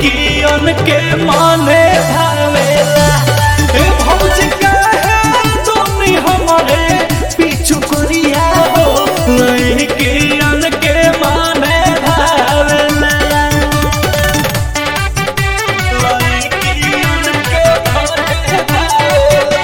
लइकियन के माने भावेला ए भौजी काहे तोनी हमरे पीछू करिया हो लइकियन के माने भावेला लइकियन के माने भावेला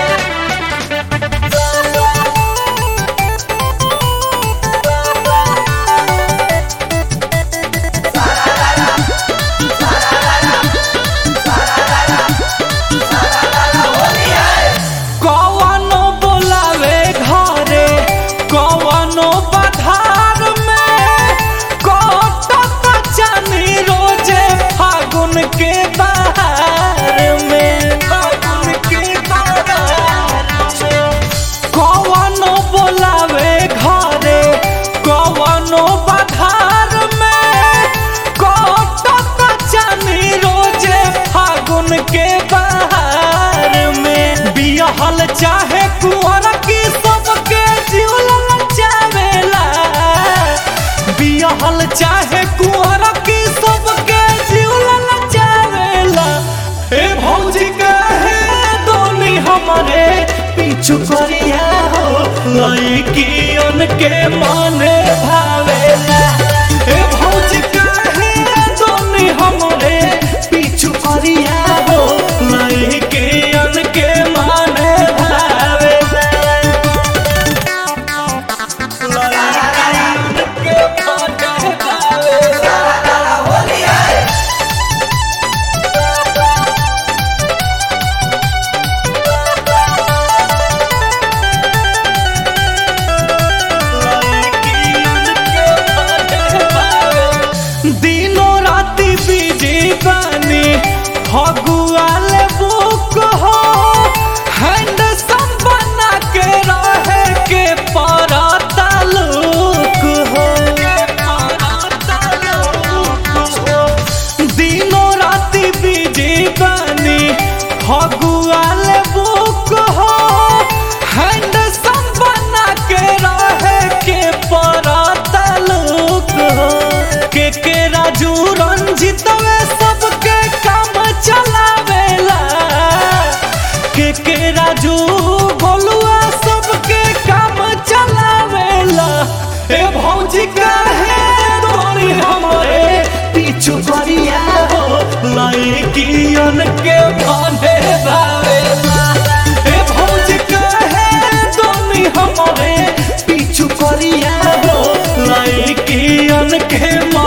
कवनो बोलावे घरे कवनो पधार में कटत जानी रोजे फागुन के बहार में फागुन के बहार में कवनो बोलावे घरे कवनो पधार में कटत जानी रोजे फागुन के बहार में बियहल चाहे कुंवर की सबके जीवन चावेला बियहल चाहे कुंवर की सबके जीवन चावेला ए भौजी कहे दोनी हमरे पीछू करिया हो लइकियन के माने भावेला ए भौजी कहे दोनी हमरे पीछू करिया हो लइकियन के माने भावेला लइकियन के माने भावेला दिनो राती बीजी बानी फगुआल बुक हो हैंड बना के रहे के पराता लुक हो दिनो राती बीजी बानी फगुआल बुक हो हैंड बना के रहे के पराता लुक हो के के राजू रंजित वे सबके काम चलावेला के के राजू गोलुआ सबके काम चलावेला ए भौजी काहे तोरी हमरे पीछू करिया हो लइकियन के भाने भावेला ए भौजी काहे तोनी हमरे पीछू करिया हो लइकियन के